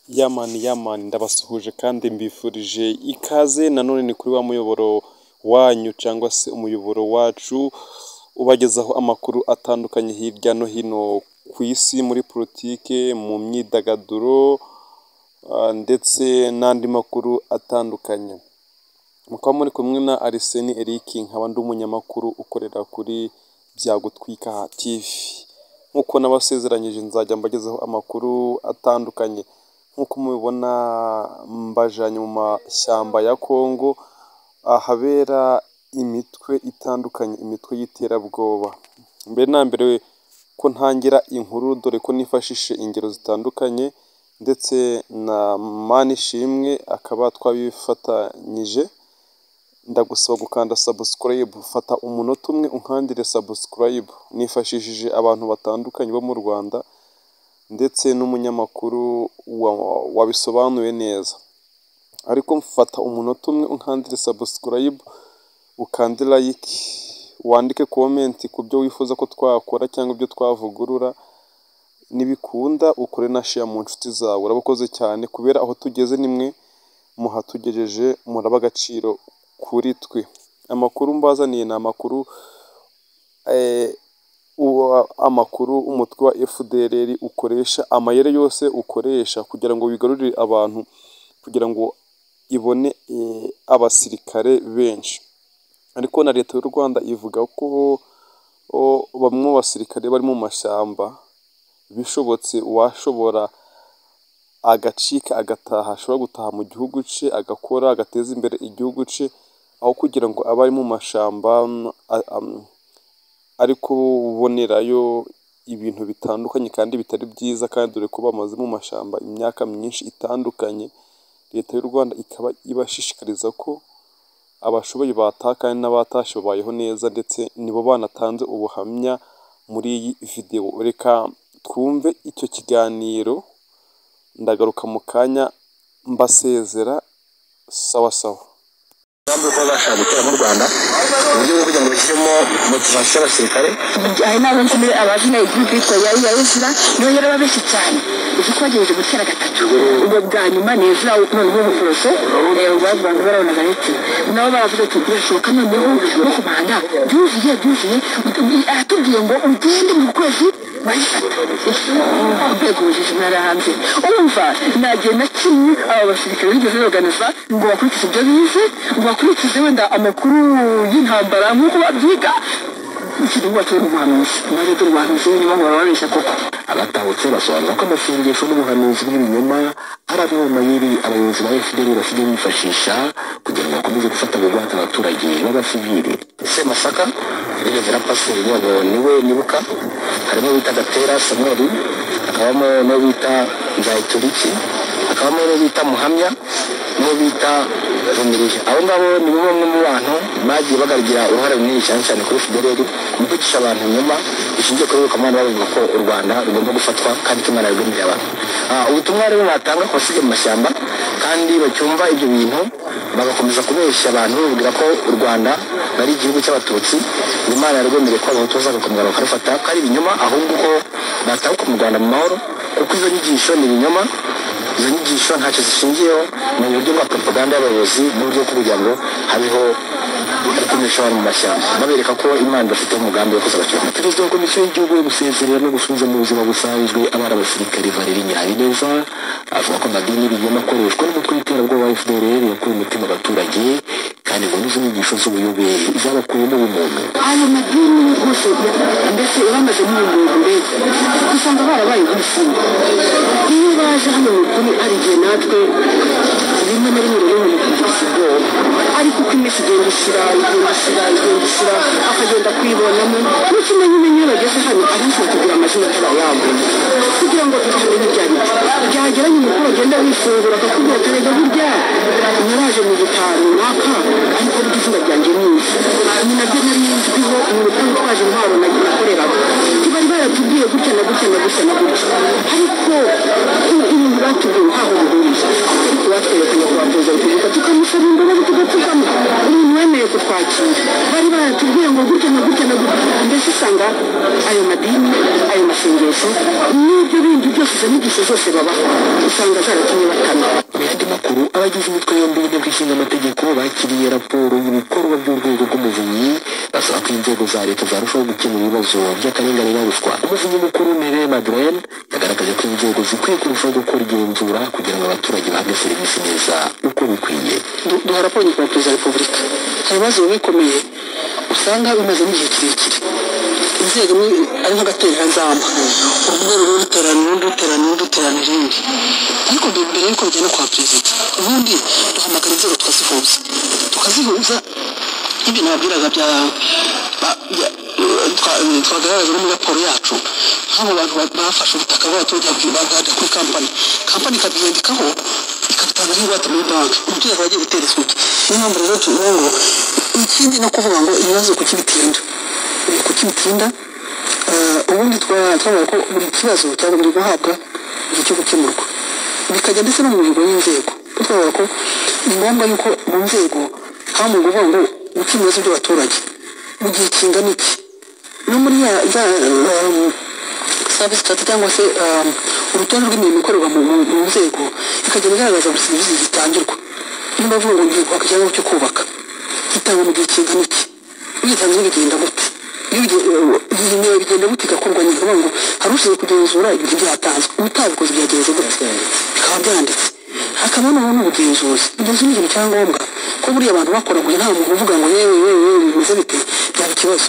Yamani yamani ndabasuhuje kandi mbifurije ikaze nanone ni kuri wa muyoboro wanyu cyangwa se umuyoboro wacu ubagezaho amakuru atandukanye hirya no hino ku isi muri politike, mu myidagaduro ndetse n'andi makuru atandukanye. Mukaba muri kumwe na Ariseni Eric nkaba ndi umunyamakuru ukorera kuri Byagutwika TV. Nk'uko nabasezeranyije nzajya mbagezaho amakuru atandukanye. Nk'uko mubibona mbajanye mu mashyamba ya Kongo ahabera imitwe itandukanye, imitwe y'iterabwoba. Mbere na mbere ko ntangira inkuru dore ko nifashishije ingero zitandukanye ndetse na Manishimwe akaba twabifatanyije, ndagusaba gukanda subscribe, fata umunota umwe unkandire subscribe. Nifashishije abantu batandukanye bo mu Rwanda ndetse n'umunyamakuru wabisobanuye neza. Ariko fata umunota umwe unkandire subscribe, ukande like, wandike comment ku byo wifuza ko twakora cyangwa ibyo twavugurura, nibikunda ukore na share mu nshuti zawe. Urabakoze cyane kubera aho tugeze ni mwe muhatugejeje, muraba agaciro kuri twe. Amakuru mbazaniye ni amakuru, amakuru umutwe wa FDLR ukoresha, amayeri yose ukoresha kugira ngo wigarurire abantu, kugira ngo ibone abasirikare benshi. Ariko na Leta y'u Rwanda ivuga ko bamwe mu basirikare bari mu mashyamba, bishobotse uwashobora agacika agataha, ashobora gutaha mu gihugu cye agakora, agateza imbere igihugu cye, aho kugira ngo abe ari mu mashyamba ari kubonerayo ibintu bitandukanye kandi bitari byiza kandi dore ko bamaze mu mashyamba imyaka myinshi itandukanye. Leta y'u Rwanda ikaba ibashishikariza ko abashoboye bataha kandi n'abatashye babayeho neza ndetse nibo banatanze ubuhamya muri iyi videwo. Reka twumve icyo kiganiro, ndagaruka mu kanya mbasezera sawa sawa. umugambi w'uko bazashaka gutera mu rwanda uburyo bwo kugira ngo bashyiremo motivasiyo y'abasirikare hari n'abenshi muri abazina igihugu yitwa yari yarizira niyo yari aba benshi cyane uzi ko bagerageje gutera gatatu ubwo bwa nyuma ni izira noneho ubuforoso bavuga ngo barabona baretse nabo baravuga ati birashoboka noneho no ku muhanda byuzuye byuzuye aratubwiye ngo ugende mu kwezi urwego ubujiji ntara hanze urumva nagiye na kimwe aba basirikare bigeze baganiza ngo bakurikize ibyo bize ngo bakurikize wenda amakuru y'intambara nk'uko babyiga ikintu bateye mu buhanuzi naje turi buhanuzi b'ibinyoma ngo bababeshya koko abatahutse basobanura ko amasengesho n'ubuhanuzi bw'ibinyoma ari amwe mu mayeri abayobozi ba fdr basigaye bifashisha kugira ngo bakomeze gufata bugwate abaturage b'abasivili semasaka rigeze na pasiteri yabo niwe nibuka harimo bita gatera samweli hakabamo n'uwo bita nzayituriki hakabamo n'uwo bita muhamya n'uwo bita rumirije abo ngabo ni bo bamwe mu bantu bagiye bagaragira uruhare runini cyane cyane kuri fdr mu kwigisha abantu nyuma bishingiye kuri rukomane bavuga ko u rwanda rugomba gufatwa kandi ko imana yarwemereye abantu Ah, ubutumwa rero batanga ku basigaye mu mashyamba kandi bacyumva ibyo bintu bagakomeza kubeshya abantu bababwira ko u rwanda ari igihugu cy'abatutsi imana yarwemereye ko abahutu bazagakomeza bakarufata ko ari ibinyoma ahubwo ko batahuka mu rwanda mu mahoro kuko izo nyigisho ni ibinyoma izo nyigisho ntacyo zishingiyeho ni uburyo bwa propaganda y'abayobozi n'uburyo bwo kugira ngo habeho gukumisha abantu mu mashyamba babereka ko imana bafite umugambi wo kuzabacyura perezida wa komisiyo y'igihugu yo gusezerera no gusubiza mu buzima busanzwe abari abasirikare valeri nyabineza avuga ko amadini y'ibinyoma akoreshwa n'umutwe w'iterabwoba wa fdrr yakuye umutima abaturage kandi ngo n'izo nyigisho z'ubuyobe zabakuyemo ubumuntu ayo madini yose ndetse bamaze n'ibintu mbese usanga barabaye ibisimba iyo baje hano mu kuri hari igihe natwe rimwe na rimwe rero umuntu kugira ubwoba ariko uko iminsi igenda ishira igenda ishira igenda ishira akagenda kwibonamo n'ikindi nyine iyo bageze hano abashaka kugira amazina atarayaguye kugira ngo tutamenya ibyo ari byo byagera nyine uko bagenda bifungura akakubwira ati reka burya naraje mu gitaro runaka ariko burya izina ryanjye ni izi ni nabyo nari nzwiho ni urukundo twaje intwaro nakoreraga bari baratubwiye gutya na gutya na gutya na gutya ariko ibintu batubwiye ntaho bihuriye ariko batwereka nyakubahwa perezida wa repubulika tukamusaba imbabazi tugatugama umuntu wemeye kutwakira bari baratubwiye ngo gutya na gutya na gutya mbese usanga ayo madini ayo amasengesho n'ibyo bindi byose izo nyigisho zose babaha usanga zaratumye bakama mu yandi makuru abagize imitwe yombi y'inteko ishinga amategeko bakiriye raporo y'ibikorwa by'urwego rw'umuvunyi basaba ko inzego za leta zarushaho gukemura ibibazo by'akarengane na ruswa umuvunyi mukuru Mireille Madeleine yagaragaje ko inzego zikwiye kurushaho gukora igenzura kugira ngo abaturage bahabwe serivisi neza uko bikwiye Du- duhora kongera perezida wa repubulika hari ibibazo bikomeye usanga bimaze n'igihe kirekire inzego ni ari nk'agatereranzamba urubuga rumwe ruterana urundi ruterana urundi ruterana irindi ariko mbere mbere yuko bijyana kwa perezida ubundi duhamagara inzego tukazihuza tukazihuza ibyo nababwiraga bya ba- bya- twa- twagaragaza no muri raporo yacu nk'abo bantu ba- bafashe ubutaka bw'abaturage babwi- babwajya kuri kampani kampani ikabyandikaho ikabitanga nk'ingwate muri banki umuturage aba agiye guterezwa iki niyo mpamvu rero tuvuga ngo ikindi no kuvuga ngo ibibazo kuki bitinda Eh, kuki bitinda eh, ubundi twa- twavuga ko buri kibazo cyagomba guhabwa igihe cyo gukemurwa bikajya ndetse no mu mihigo y'inzego kuko twavuga ko ni ngombwa yuko mu nzego haba mu kuvuga ngo gukemura ibibazo by'abaturage mu gihe kingana iki no muri ya za eh, service charter cyangwa se um, urutonde rw'imirimo ikorerwa mu, mu, mu nzego ikagenda igaragaza buri serivisi zitangirwa niyo bavuga ngo ngiye kwaka icyangombwa cyo kubaka gitangwa mu gihe kingana iki uyitanze bigenda gute iyo ugi- eh, iyi niyo bigenda gute igakorwa nyine kuvuga ngo hari ushinzwe kugenzura ibintu byatanzwe utabikoze byagenze gute bikaba byanditse hakabaho noneho n'ubugenzuzi ubugenzuzi ni ikintu cya ngombwa ko buriya abantu bakoraguye nta muntu uvuga ngo yewe yewe yewe bimeze bite byaba ikibazo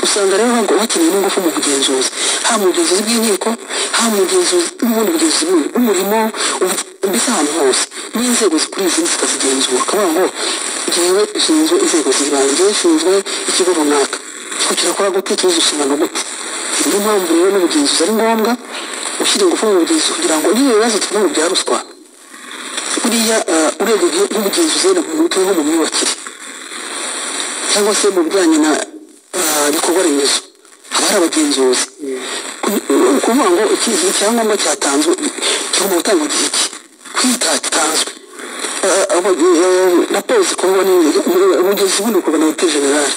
usanga rero hago- hakenewe n'ingufu mu bugenzuzi haba mu bugenzuzi bw'inkiko haba mu bugenzuzi n'ubundi bugenzuzi bw'u- bw'umurimo ubu- mbese ahantu hose n'inzego zikora izindi zikazigenzura akavuga ngo ngewe ushinzwe inzego z'ibanze ngewe ushinzwe ikigo runaka kugira akora gute tuzi inshingano gute Ni niyo mpamvu rero n'ubugenzuzi ari ngombwa ushyira ingufu mu bugenzuzi kugira ngo n'iyo bibazo tuvuga ngo bya ruswa buriya eh, urwego rw- rw'ubugenzuzi rero mu mutwe nko mu myubakire cyangwa se mu bijyanye na ah, ibikorwa remezo haba hari abagenzuzi Ku- ni ukuvuga ngo iki iki icyangombwa cyatanzwe kigomba gutangwa igihe ki kwitatanzwe raporo zikorwa n'ubugenzuzi bundi bukorwa na hoteli generale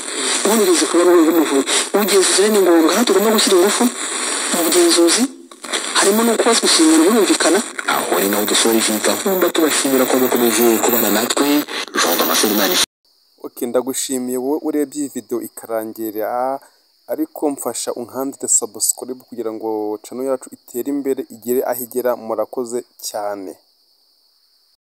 ubundi bugenzuzi bukorwa n'urwego rw'umuvunyi ubugenzuzi rero ni ngombwa aho tugomba gushyira ingufu mu bugenzuzi harimo no kubazwa inshingano birumvikana aho ari naho dusoreje iyi gahunda tubashimira ko mukomeje kubana natwe jean damascene imana okay ndagushimiye wowe urebye iyi video ikarangirira ariko mfasha unkandide subscribe kugira ngo channel yacu itere imbere igere aho igera murakoze cyane